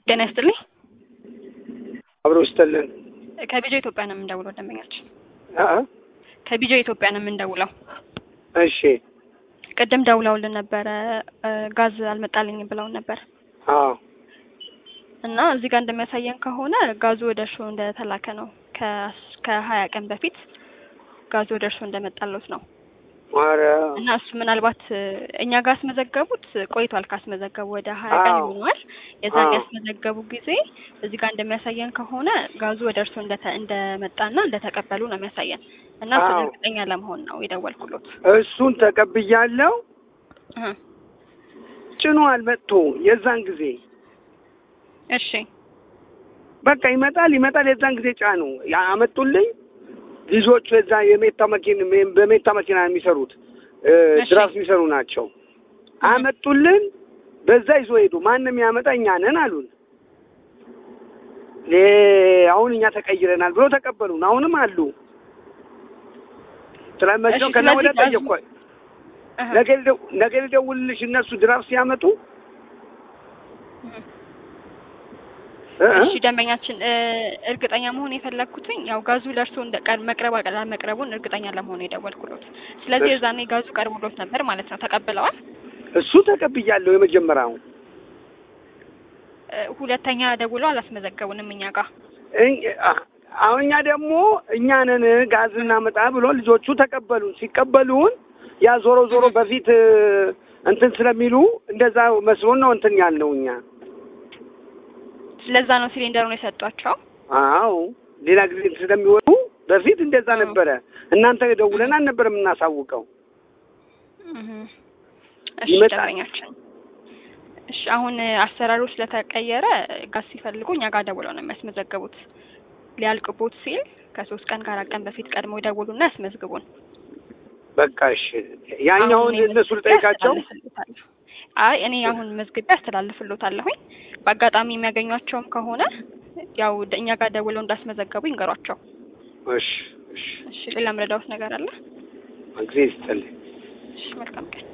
ጤና ይስጥልኝ። አብሮ ይስጥልን። ከቢጆ ኢትዮጵያ ነው የምንደውለው ደንበኛችን። አ ከቢጆ ኢትዮጵያ ነው የምንደውለው። እሺ ቅድም ደውለውልን ነበረ እ ጋዝ አልመጣልኝም ብለውን ነበር አዎ እና እዚህ ጋር እንደሚያሳየን ከሆነ ጋዙ ወደ እርሶ እንደተላከ ነው። ከ- ከሀያ ቀን በፊት ጋዙ ወደ እርሶ እንደመጣለት ነው ኧረ እና እሱ ምናልባት እ እኛ ጋር አስመዘገቡት ቆይቷል። ካስመዘገቡ ወደ ሀያ ቀን አዎ። ይሆነዋል። የዛን አዎ። ያስመዘገቡ ጊዜ እዚህ ጋር እንደሚያሳየን ከሆነ ጋዙ ወደ እርሶ እንደተ እንደመጣና እንደተቀበሉ ነው የሚያሳየን እና እሱን አዎ። እርግጠኛ ለመሆን ነው የደወልኩሎት። እሱን ተቀብያለሁ። እህ ጭኗል መጥቶ የዛን ጊዜ እሺ በቃ ይመጣል ይመጣል። የዛን ጊዜ ጫኑ ያመጡልኝ ልጆቹ የዛ የሜታ መኪና በሜታ መኪና የሚሰሩት እ እሺ። ድራፍት የሚሰሩ ናቸው። አመጡልን። በዛ ይዞ ሄዱ። ማንም ያመጣ እኛ ነን አሉን። ሌ አሁን እኛ ተቀይረናል ብሎ ተቀበሉን። አሁንም አሉ። ስለመቸው እሺ፣ ከዛ ወደ ስለዚህ ጋዙ- ጠየቅኳ እህ ነገ ልደው- ነገ ልደውልልሽ እነሱ ድራፍት ሲያመጡ እህ እ እ እሺ ደንበኛችን እ እርግጠኛ መሆን የፈለግኩትኝ ያው ጋዙ ለእርሶ እንደ ቀር መቅረብ አለመቅረቡን እርግጠኛ ለመሆን የደወልኩሎት። ስለዚህ እሺ። የዛኔ ጋዙ ቀርቦሎት ነበር ማለት ነው። ተቀብለዋል። እሱ ተቀብያለሁ። የመጀመሪያው እ ሁለተኛ ደውለው አላስመዘገቡንም እኛ ጋር። እኝ- አ- አሁን እኛ ደግሞ እኛ ነን ጋዝ እናመጣ ብሎ ልጆቹ ተቀበሉን። ሲቀበሉን ያ ዞሮ ዞሮ በፊት እ እንትን ስለሚሉ እንደዛ መስሎን ነው እንትን ያልነው እኛ። ስለዛ ነው ሲሊንደሩን የሰጧቸው። አዎ ሌላ ጊዜ ስለሚወጡ በፊት እንደዛ አዎ። ነበረ። እናንተ ደውለን አልነበረ የምናሳውቀው። እህ እሺ ይመጣል። ደንበኛችን እሺ አሁን እ አሰራሩ ስለተቀየረ ጋዝ ሲፈልጉ እኛ ጋር ደውለው ነው የሚያስመዘግቡት። ሊያልቅቦት ሲል ከሶስት ቀን ከአራት ቀን በፊት ቀድሞ ይደውሉና ያስመዝግቡን። በቃ እሺ፣ ያኛውን አሁን እኔ እነሱ መዝግቤ ልጠይቃቸው። አስተላልፍልዎታለሁ። አይ እኔ አሁን መዝግቤ አስተላልፍልዎታለሁኝ። በአጋጣሚ የሚያገኟቸውም ከሆነ ያው ደ- እኛ ጋር ደውለው እንዳስመዘገቡ ይንገሯቸው። እሺ፣ እሺ፣ እሺ ሌላ ምረዳዎት ነገር አለ? ጊዜ ይስጥልኝ። እሺ መልካም ቀን።